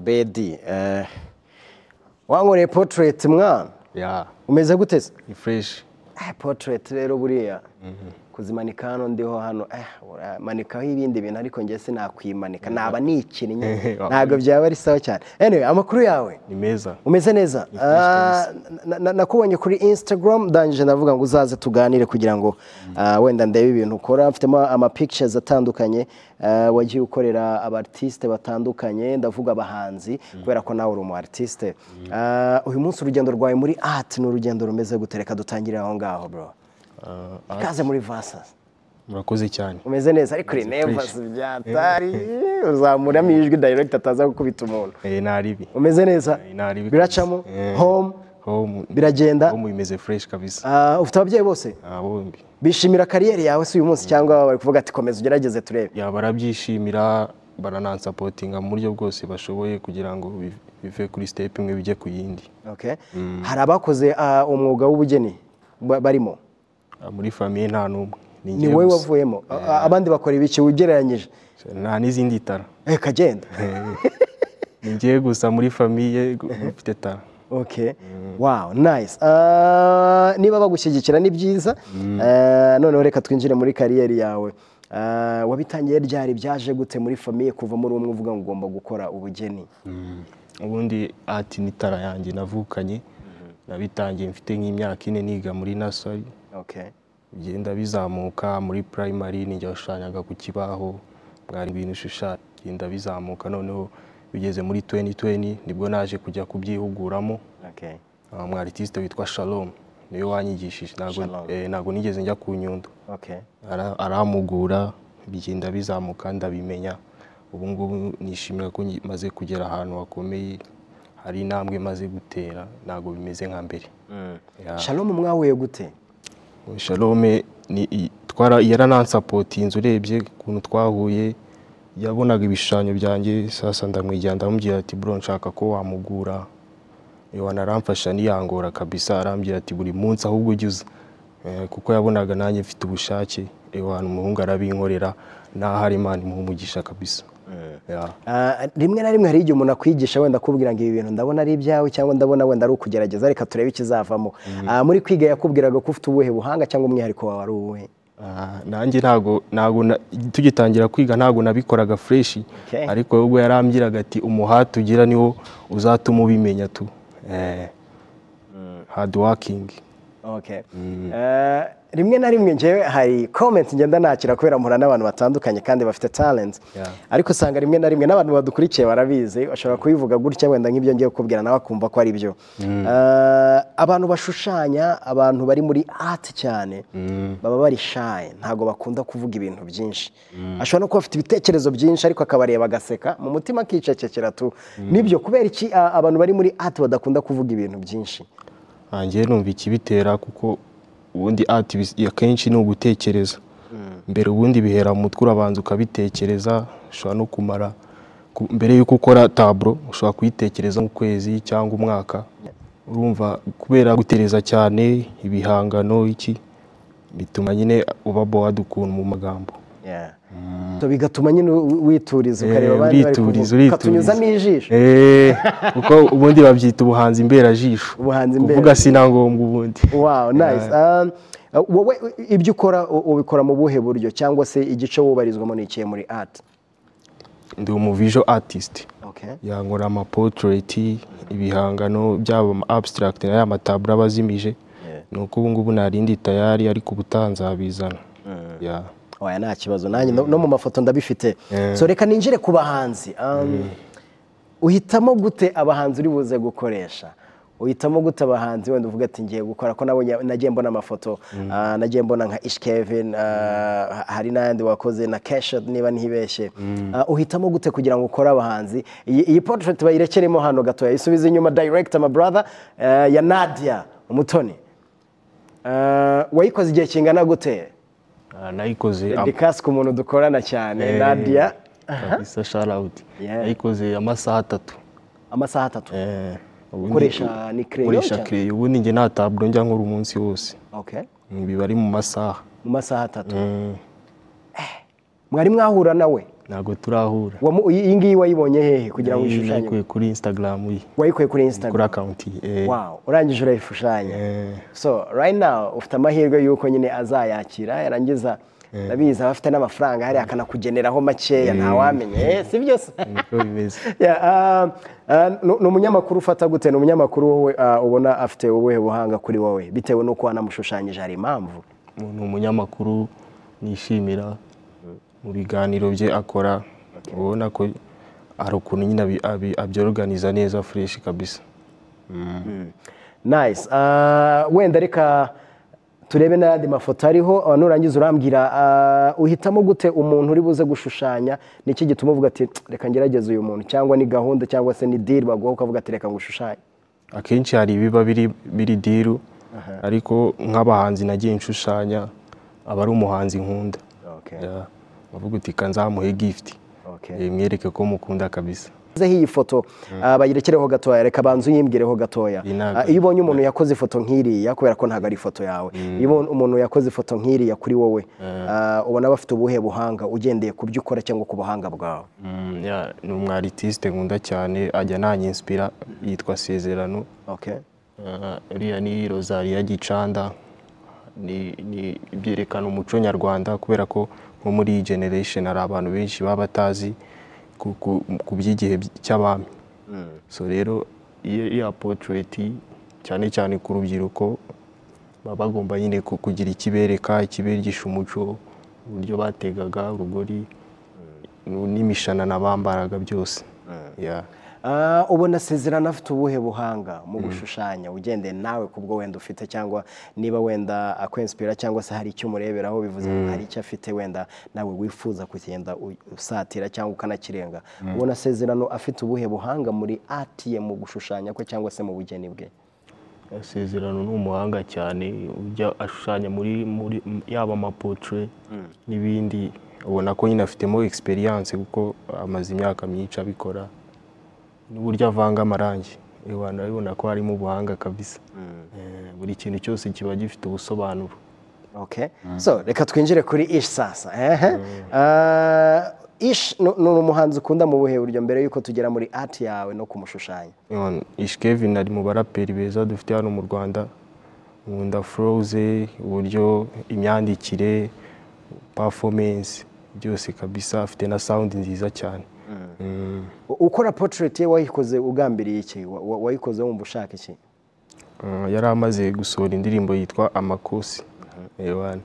Obedi eh, wankoreye portrait mwana ya umeze gute se ni fureshi Eh, portrait rero buriya kuzimanika hano ndiho hano eh, uramanikaho ibindi bintu ariko njye sinakwimanika naba nikinnye ntabwo byaba ari sawa cyane anyway amakuru yawe ni meza umeze neza Ah, na- na- nakubonye kuri instagram ndangije ndavuga ngo uzaze tuganire kugira ngo ah, wenda ndebe ibintu ukora mfitemo amapictures atandukanye ah, wagiye ukorera abartiste batandukanye ndavuga abahanzi kubera ko nawe uri umu artiste Ah, uyu munsi urugendo rwawe muri art ni urugendo rumeze gute reka dutangire aho ngaho bro Ah, ah, ikaze muri vasas murakoze cyane umeze neza ariko uri nervous byatari uzamuramo ijwi direct ataza gukubita umuntu Eh, ni aribi umeze neza Eh, ni aribi biracamo kabisa. Eh, home home biragenda home bimeze fureshi kabisa Ah, ufite ababyeyi bose Ah, bombi bishimira kariyeri yawe si uyu munsi cyangwa bari kuvuga ati komeza ugerageze turebe ya barabyishimira baranansapotinga mu buryo bwose bashoboye kugira ngo bi- bive kuri sitepu imwe bijye ku yindi Okay. hari abakoze ah, umwuga w'ubugeni ba- barimo Ah, muri famiye nta n'umwe ni njye wowe gusa. wavuyemo Ah, abandi bakora ibiki ugereranyije nta n'izindi tara Eh, kagenda ni njye gusa muri famiye gu- ufite tara okay wow nice Ah, niba bagushyigikira ni byiza Ah, noneho reka twinjire muri kariyeri yawe Ah, wabitangiye ryari byaje gute muri famiye kuvamo uri umwe uvuga ngo ugomba gukora ubugeni ubundi ati ni tara yanjye navukanye nabitangiye mfite nk'imyaka ine niga muri nasari okay bigenda bizamuka muri primary ni njye washushanyaga ku kibaho mwari ibintu ushushanya bigenda bizamuka noneho bigeze muri 2020 nibwo naje kujya kubyihuguramo okay Ah, umu artiste witwa Shalom niwe wanyigishije ntabwo Shalom. eh, ntabwo nigeze njya ku nyundo okay Ara- aramugura bigenda bizamuka ndabimenya ubu ngubu nishimira ko ngi- maze kugera ahantu hakomeye hari intambwe maze gutera ntabwo bimeze nka mbere Ya. shalom mwahuye gute shalome ni i- twara yaranansapotinze urebye ukuntu twahuye yabonaga ibishushanyo byanjye sasa ndamwegera ndamubwira ati bro nshaka ko wamugura yohana aramfasha niyangora kabisa arambwira ati buri munsi ahubwo ujya uza Eh, kuko yabonaga nanjye mfite ubushake yohana umuhungu arabinkorera n'ahari imana imuha umugisha kabisa Ya. Ah, rimwe na rimwe hari igihe umuntu akwigisha wenda akubwira ngo ibi bintu ndabona ari ibyawe cyangwa ndabona wenda ari ukugerageza reka turebe ikizavamo Ah, muri kwiga yakubwiraga ko ufite ubuhe buhanga cyangwa umwihariko wawe ari uwuhe Ah, nanjye ntago ntago na- tugitangira kwiga ntago nabikoraga freshi Okay. ariko we ubwo yarambwiraga ati umuhati ugira niwo uzatuma ubimenya tu eh, hard working Okay. Eh, rimwe na rimwe njyewe hari comment ngenda nakira kubera mpura n'abantu batandukanye kandi bafite talent Yeah. ariko usanga rimwe na rimwe n'abantu badukurikiye barabizi bashobora kubivuga gutya wenda nk'ibyo ngiye kukubwira nawe akumva ko ari byo Eh, abantu bashushanya abantu bari muri art cyane baba bari shy ntabwo bakunda kuvuga ibintu byinshi ashobora no kuba afite ibitekerezo byinshi ariko akabareba agaseka mu mutima akicecekera tu nibyo kubera iki ah, abantu bari muri art badakunda kuvuga ibintu byinshi ngiye numva ikibitera kuko ubundi art bis- akenshi ni ugutekereza mbere ubundi bihera mu mutwe urabanza ukabitekereza ushobora no kumara ku- mbere y'uko ukora taburo ushobora kuyitekereza nk'ukwezi cyangwa umwaka urumva kubera gutereza cyane ibihangano iki bituma nyine uba bohada ukuntu mu magambo Yeah. So bigatuma nyine u- wituriza ukareba Eh, abandi bari urituriza, kuvuga, urituriza. ukatunyuzamo ijisho Eh, kuko ubundi babyita ubuhanzi mberajisho Ubuhanzi kuvuga mberajisho. si na ngombwa ubundi wow nice Um, uh, wowe uh, ibyo ukora u- ubikora mu buhe buryo cyangwa se igice wubarizwamo ni ikihe muri art ndi umuvijo artist okay yankora amapotoreti ibihangano byaba ama abstract n'aya mataburo aba azimije Yeah. ni uko ubu ngubu nta rindi tayari ariko ubutaha nzabizana Yeah. oya nta kibazo nanjye no- no mu mafoto ndabifite so reka ninjire ku bahanzi Um, uhitamo gute abahanzi uri buze gukoresha uhitamo gute abahanzi wenda uvuga ati ngiye gukora ko nabonye nagiye mbona amafoto ah, nagiye mbona nka ish kevin ah, ha- hari n'ayandi wakoze na kesha niba ntibeshye Ah, uhitamo gute kugira ngo ukore abahanzi iyi iyi portrait bayirekeremo hano gato yayisubize inyuma direct my brother eh, ya nadia umutoni Ah, wayikoze igihe kingana gute Ah, nayikoze am- dedikasi ku muntu dukorana cyane Eh, nadia kabisa shout out Yeah. nayikoze amasaha atatu amasaha atatu Eh, ubundi- Ukoresha ni crayon ukoresha cyangwa? crayon ubundi njye nta taburo njya nkora umunsi wose Okay. Mm, biba ari mu masaha mu masaha atatu Mm. mwari mwahura nawe ntabwo turahura Wamu- iyi iyi ngiyi wayibonye hehe kugira ngo Iyi uyishushanye nayikuye kuri instagram ye, wayikuye kuri kuri instagram akaunti ye wow urangije urayishushanya Eh, so right now ufite amahirwe y'uko nyine azayakira yarangiza ndabizi aba afite n'amafaranga hariya akanakugeneraho makeya ntawamenye Eh, si byo se niko bimeze Yeah, um, uh, ni- ni umunyamakuru ufata gute ni umunyamakuru wowe uh, ubona afite ubuhe buhanga kuri wowe bitewe n'uko wanamushushanyije hari impamvu ni umunyamakuru nishimira mu biganiro bye akora ubona ko hari ukuntu nyine abi- abi- abyoruganiza neza fureshi kabisa nice Uh, wenda reka turebe n'ayandi mafoto ariho uh, nurangiza urambwira uh, uhitamo gute umuntu uri buze gushushanya niki gituma uvuga ati reka ngerageze uyu muntu cyangwa ni gahunda cyangwa se ni deal baguha ukavuga ati reka ngushushanye akenshi hari ibiba biri biri diru ariko nk'abahanzi nagiye nshushanya aba ari umuhanzi nkunda okay. Yeah. bavuga uti kanzamuhe gift Okay. Eh, mwereke ko mukunda kabisa zeho iyi foto ah, bayirekereho gatoya reka banze uyimwireho gatoya Iyi ntabwo- Ah, iyo ubonye umuntu yakoze ifoto nk'iriya kubera ko ntabwo ari ifoto yawe iyo ubonye umuntu yakoze ifoto nk'iriya kuri wowe ah, ubona bafite ubuhe buhanga ugendeye ku byo ukora cyangwa ku buhanga bwawe Mm, yeah, ni umwaritiste nkunda cyane ajya ananyinsipira yitwa sezerano okay Ah, uriya ni rozariya gicanda ni ni- byerekana umuco nyarwanda kubera ko nko muri iyi generation hari abantu benshi baba batazi ku- ku- ku by'igihe by- cy'abami so rero iyo iya portrait cyane cyane ku rubyiruko baba bagomba nyine ku- kugira ikibereka ikibigisha umuco uburyo bategaga urugori n'imishanana bambaraga byose Yeah. Ah, ubona sezerano afite ubuhe buhanga mu gushushanya ugendeye nawe ku bwo wenda ufite cyangwa niba wenda akwensipira cyangwa se hari icyo umureberaho bivuze ngo hari icyo afite wenda nawe wifuza kugenda u- usatira cyangwa ukanakirenga ubona sezerano afite ubuhe buhanga muri ati ye mu gushushanya kwe cyangwa se mu bugeni bwe Isezerano ni umuhanga cyane ujya ashushanya muri muri yaba amapotre n'ibindi ubona ko nyine afitemo experience kuko amaze imyaka myinshi abikora n'uburyo avanga amarangi abantu urabibona ko harimo ubuhanga kabisa Eh, buri kintu cyose kiba gifite ubusobanuro Okay. So, reka twinjire kuri Ish sasa. Ehe. Ah, Ish ni ni umuhanzi ukunda mu buhe buryo mbere y'uko tugera muri ati yawe no kumushushanya Ewan, Ish Kevin ari mu baraperi beza dufite hano mu Rwanda nkunda Froze uburyo imyandikire performance byose kabisa afite na sound nziza cyane Mm. ukora portrait ye wayikoze ugambiriye iki Wa- wa- wayikoze wumva ushaka iki Uh, yari amaze gusohora indirimbo yitwa amakosi Ewan,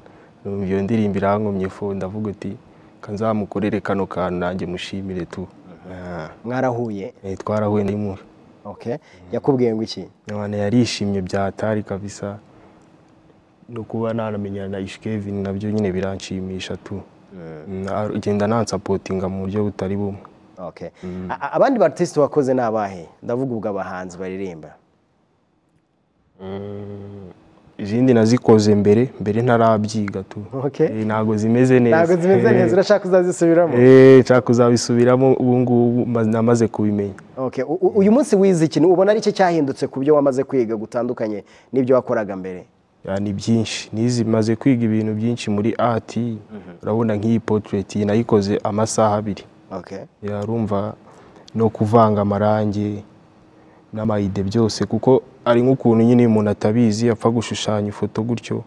numva iyo ndirimbo irankomye fo ndavuga uti kanzamukorere kano kantu nanjye mushimire tu Ah, mwarahuye eh, twarahuye n'imura okay yakubwiye ngo iki None yarishimye byatari kabisa no kuba nanamenyana na Ish Kevin nabyo nyine biranshimisha tu Mm, ar- agenda nansapotinga mu buryo butari bumwe okay A- a- abandi artiste wakoze ni abahe ndavuga ubwo abahanzi baririmba izindi nazikoze mbere mbere ntarabyiga tu Okay. Eh, ntabwo zimeze neza ntabwo zimeze Eh, neza urashaka uzazisubiramo eh, nshaka kuzabisubiramo ubu ngubu ma- namaze kubimenya okay u- u- uyu munsi wize ikintu ubona ari cyo cyahindutse ku byo wamaze kwiga gutandukanye n'ibyo wakoraga mbere Ya, ni byinshi nizi maze kwiga ibintu byinshi muri art urabona nk'iyi portrait iyi nayikoze amasaha abiri okay yarumva no kuvanga amarangi n'amayide byose kuko ari nk'ukuntu nyine umuntu atabizi apfa gushushanya ifoto gutyo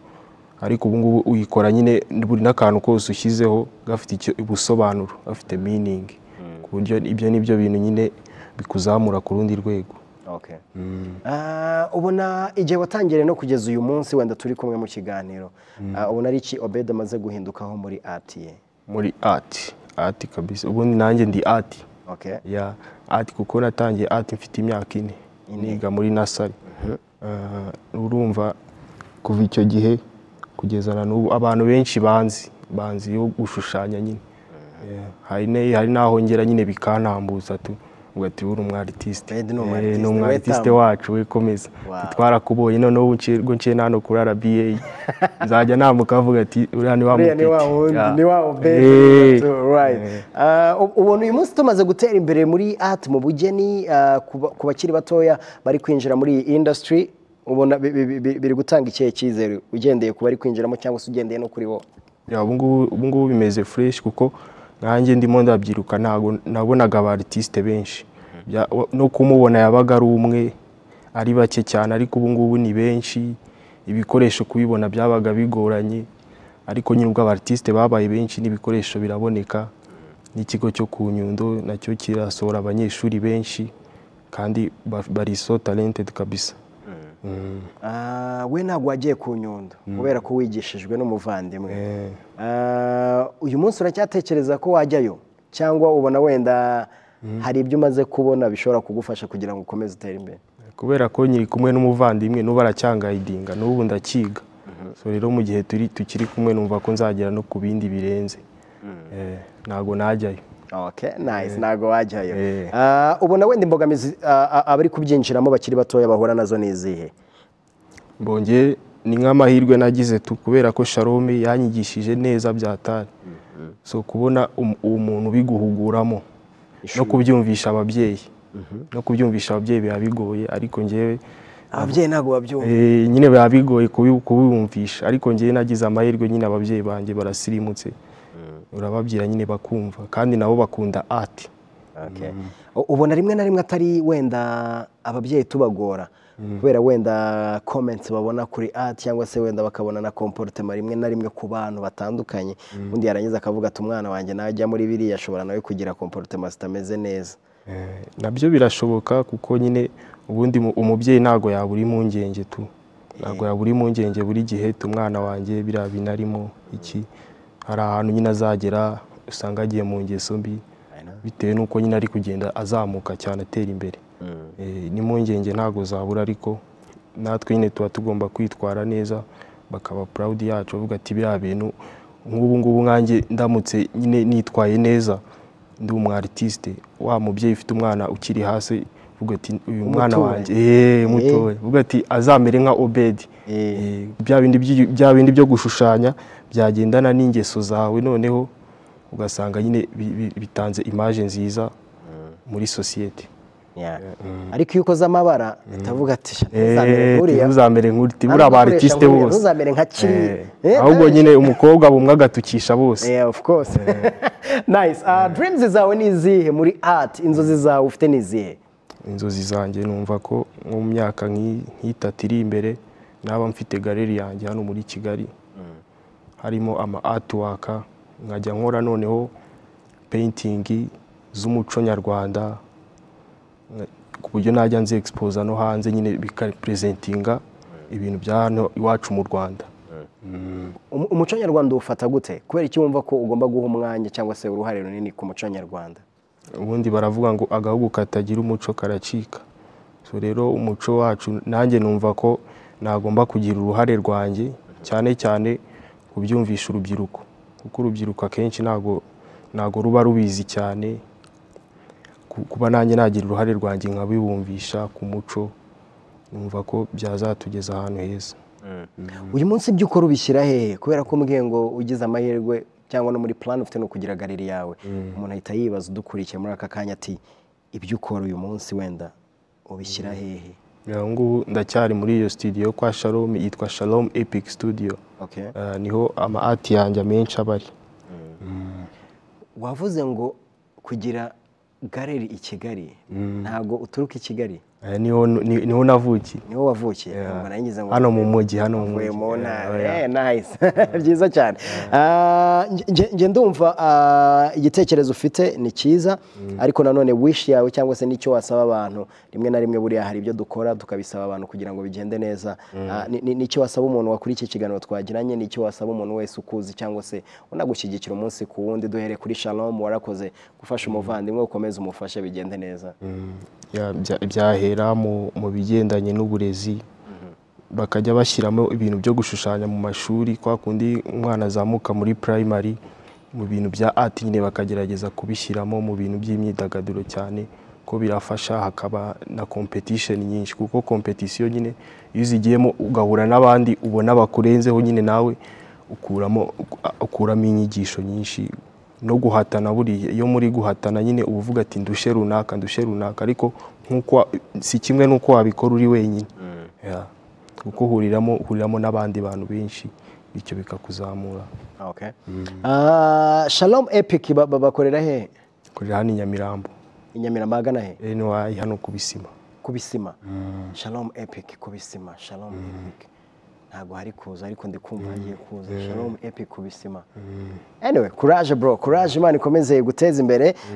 ariko ubu ngubu uyikora nyine buri n'akantu kose ushyizeho gafite icyo ubusobanuro gafite meaning ku buryo ibyo ni byo bintu nyine bikuzamura ku rundi rwego okay Ah, ubona igihe watangiriye no kugeza uyu munsi wenda turi kumwe mu kiganiro Ah, ubona ari iki obed amaze guhindukaho muri ati ye muri art art kabisa ubundi nanjye ndi art okay ya art kuko natangiye art mfite imyaka ine niga muri nasari urumva kuva icyo gihe kugeza na n'ubu abantu benshi banzi banzi yo gushushanya nyine Yeah. hari ne- hari n'aho ngera nyine bikantambuza tu ugati uri umwaritiste Ed ni Eh, umwaritiste, ni umwaritiste wetamu. wacu we komeza Wow. twarakubonye noneho ubu nci- ubwo nciye nano kuri rba nzajya nambuka avuga ati uriya ni wa Uriya ni wa mupeti." wundi, Yeah. ni wa Obed, Eh. so, right. Ah, u- ubona uyu munsi tumaze gutera imbere muri art mu bugeni ah, ku ba- ku bakiri batoya bari kwinjira muri iyi industry ubona bi- bi- bi- biri gutanga ikihe cyizere ugendeye ku bari kwinjiramo cyangwa se ugendeye no kuri wowe Ya, ubu ngubu ubu ngubu bimeze fresh kuko nkanjye ndimo ndabyiruka ntabwo nabonaga aba aritiste benshi Bya- wa- no kumubona yabaga ari umwe ari bake cyane ariko ubu ngubu ni benshi ibikoresho kubibona byabaga bigoranye ariko nyine ubwo aba aritiste babaye benshi n'ibikoresho biraboneka n'ikigo cyo ku nyundo nacyo kirasohora abanyeshuri benshi kandi ba- bari so talented kabisa Ah, we ntabwo wagiye ku nyundo kubera ko wigishijwe n'umuvandimwe Eh. Ah, uyu munsi uracyatekereza ko wajyayo cyangwa ubona wenda hari ibyo umaze kubona bishobora kugufasha kugira ngo ukomeze utere imbere kubera ko nyiri kumwe n'umuvandimwe n'ubu aracyangayidinga n'ubu ndakiga so rero mu gihe turi tukiri kumwe numva ko nzagera no ku bindi birenze Eh, ntago najyayo Okay, nice. ntabwo wajyayo Eh. Ah, ubona wenda imbogamizi ah, ah, abari kubyinjiramo bakiri batoya bahura nazo ni izihe mbonye ni nk'amahirwe nagize tu kubera ko sharome yanyigishije neza byatari so kubona um- umuntu ubiguhuguramo no kubyumvisha ababyeyi no kubyumvisha ababyeyi biba bigoye ariko njyewe ababyeyi ntabwo babyumva Eh, nyine biba bigoye kubi- kubibumvisha ariko njyewe nagize amahirwe nyine ababyeyi banjye barasirimutse urababwira nyine bakumva kandi nabo bakunda ati Okay. U- ubona rimwe na rimwe atari wenda ababyeyi tubagora kubera wenda comments babona kuri a cyangwa se wenda bakabona na comportement rimwe na rimwe ku bantu batandukanye undi yarangiza akavuga ati umwana wanjye najya muri biriya ashobora nawe kugira comportement zitameze neza nabyo birashoboka kuko nyine ubundi mu- umubyeyi ntabwo yabura impungenge tu ntabwo yabura impungenge buri gihe tu umwana wanjye biriya bintu arimo iki hari ahantu nyine azagera usanga agiye mu ngeso mbi bitewe n'uko nyine ari kugenda azamuka cyane atera imbere Eh, n'impungenge ntabwo zabura ariko natwe nyine tuba tugomba kwitwara neza bakaba proud yacu bavuga ati biriya bintu nk'ubu ngubu nkanjye ndamutse nyine nitwaye neza ndi umu artiste wa mubyeyi ufite umwana ukiri hasi uvuga ati uyu mwana Umutuwe. wanjye eh mutowe uvuga ati azamere nka Obedi Eh. Eh, bya bindi by'i- bya bindi byo gushushanya byagendana n'ingeso zawe noneho ugasanga nyine bi- bi- bitanze image nziza muri sosiyete Yeah. ariko iyo ukoze amabara uhita uvuga ati "Sha, ntuzamere nk'uriya." ntuzamere nk'uriti Nta buriya aba n'ugukoresha aritiste nk'uriya, bose ntuzamere nka kiriya Eh, Eh, ahubwo kandi- nyine umukobwa bumwe agatukisha bose Yeah, of course. nice. Uh, dreams zawe ni izihe muri art? Inzozi zawe ufite ni izihe? inzozi zanjye numva ko mu myaka nk'i- nk'itatu iri imbere naba mfite galeri yanjye hano muri kigali harimo ama atiwaka nkajya nkora noneho peyintingi z'umuco nyarwanda eh, ku buryo najya nzi egisipoza no hanze nyine bikarepresentinga ibintu bya hano iwacu mu rwanda Um- Umuco nyarwanda uwufata gute? Kubera iki wumva ko ugomba guha umwanya cyangwa se uruhare runini ku muco nyarwanda? ubundi baravuga ngo agahugu katagira umuco karacika so rero umuco wacu nanjye numva ko nagomba kugira uruhare rwanjye cyane cyane kubyumvisha urubyiruko kuko urubyiruko akenshi ntago ntago ruba rubizi cyane Ku- kuba nanjye nagira uruhare rwanjye nkabibumvisha ku muco numva ko byazatugeza ahantu heza Uyu munsi ibyo ukora ubishyira hehe? Kubera ko mbwiye ngo ugize amahirwe cyangwa no muri plan ufite no kugira galeri yawe. Umuntu ahita yibaza udukurikiye muri aka kanya ati ibyo ukora uyu munsi wenda ubishyira hehe? ubu ngubu ndacyari muri iyo studio kwa shalom yitwa shalom epic studio Okay. Eh, niho ama ati yanjye amenshi aba ari Wavuze ngo kugira galeri i Kigali ntabwo uturuka i Kigali. Eh, niho ni- niho navukiye niho wavukiye mbona yinjiza ngo hano mu mujyi hano mu uvuye mujyi mu ntara Eh, Eh, nice byiza cyane Ah, nge- nge- nge ndumva ah, igitekerezo ufite ni cyiza ariko nanone wish yawe cyangwa se n'icyo wasaba abantu rimwe na rimwe buriya hari ibyo dukora tukabisaba abantu kugira ngo bigende neza Ah, ni- ni- n'icyo wasaba umuntu wakuriye iki kiganiro twagiranye n'icyo wasaba umuntu wese ukuzi cyangwa se unagushyigikira umunsi ku wundi duhere kuri shalom warakoze gufasha umuvandimwe ukomeze umufashe bigende neza ya- bya- byahera mu mu bigendanye n'uburezi bakajya bashyiramo ibintu byo gushushanya mu mashuri kwa kundi umwana azamuka muri primary mu bintu bya art nyine bakagerageza kubishyiramo mu bintu by'imyidagaduro cyane ko birafasha hakaba na competition nyinshi kuko competition nyine iyo uzigiyemo ugahura n'abandi ubona bakurenzeho nyine nawe ukuramo ukuramo inyigisho nyinshi no guhatana buriya iyo muri guhatana nyine uba uvuga ati ndushe runaka ndushe runaka ariko nk'uko wa- si kimwe n'uko wabikora uri wenyine Yeah. kuko uhuriramo uhuriramo n'abandi bantu benshi bityo bikakuzamura Okay. Ah, Shalom Epic ba- ba- bakorera he korera hano i nyamirambo inyamirambo ahagana he rero ntiwayi hano ku bisima ku bisima Shalom Epic ku bisima Shalom Epic ntabwo hari kuza ariko ndi kumva hagiye kuza Shalom Epic ku bisima anyway courage bro courage imana ikomeze iguteze imbere